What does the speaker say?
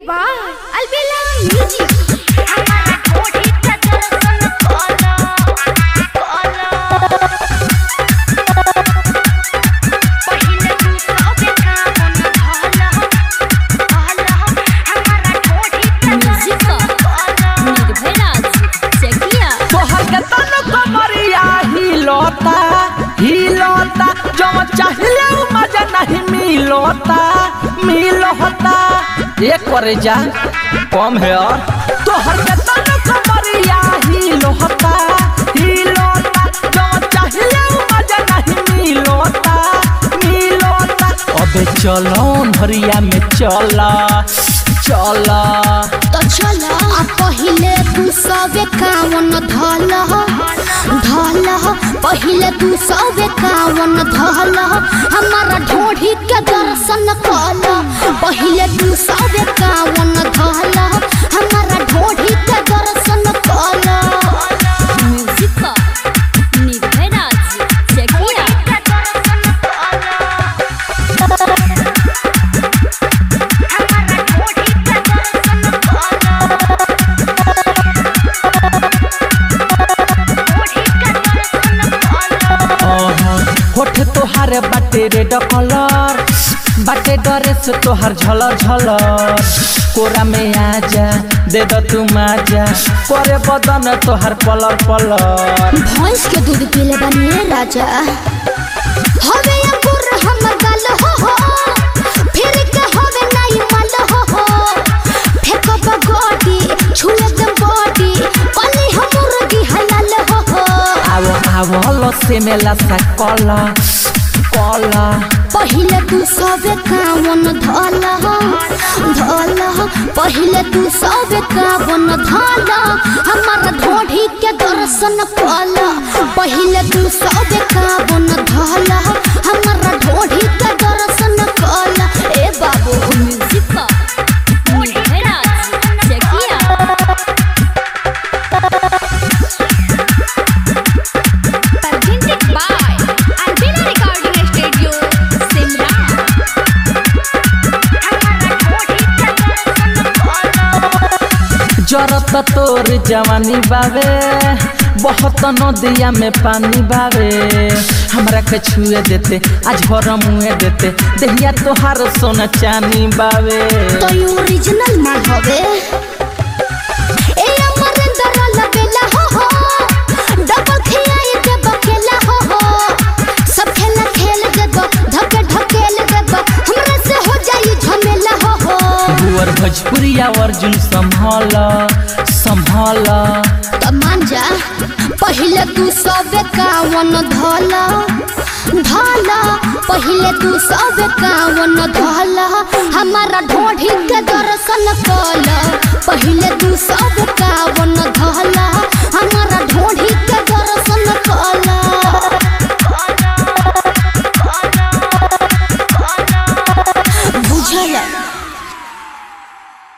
Wow, Albella Music. हमारा कोठी का दर्शन कोला कोला पहिले तू सबे कामन भला भला हमारा कोठी का Music दर्शन कोला निर्भराज चकिया तोहर के तन कमरिया हिलोता हिलोता जो चाहिले उ मजा नहीं मिलोता मिलोता ये करे जा कम है और तोहर के तन कमरिया हिलोता हिलोता जो चाहिले उ मजा नहीं मिलोता मिलोता अबे चलो भरिया में चला चला तो चलो आ पहिले तू सबे कावन धल धल पहिले तू सबे कावन धल हमारा ढोढ़ी के दर्शन कल पहिले तू सबे कावन धल हमारा ढोढ़ी के दर्शन कल म्यूजिक निर्भराज चकिया का दर्शन कोला हमारा कोठी का दर्शन कोला कोठी का दर्शन कोला होठ तोहार बाटे रेड कलर बाटे ड्रेस तोहार झलर झलर कोरा में आजा दे दो तू माजा करे बदन तोहार पलर पलर भैंस के दूध पीले बनिए राजा हवे अंकुर हमर गाल हो हो फिर के हवे नाई मल हो हो फेकब गोटी छुए दे बॉडी कली हम मुर्गी हलाल हो हो आवो आवो लसे में लसा कला कला पहिले तू सबे कावन धल धल पहिले तू सबे कावन धल हमार ढोढ़ी के दर्शन कल पहिले तू सबे कावन धल हमार ढोढ़ी के दर्शन कल ए बाबू music Nirbhraj Chakia presented by Albina Recording Studio, Simra. हमारा कोठी का दर्शन कोला जरत तोर जवानी बावे बहुत नदिया में पानी बावे हमरा के छुए देते आज भर मुए देते देहिया तोहार सोना चानी बावे तो ये ओरिजिनल माल हवे ए अमरिंदर लबेला हो हो डबल खियाई के बकेला हो हो सब खेला खेल देबो धके ढकेल देबो हमरा से हो जाई झमेला हो हो बुअर भोजपुरिया अर्जुन संभाल संभाल तो मान जा पहिले तू सबे कावन धल धल पहिले तू सबे कावन धल हमारा ढोढ़ी के दर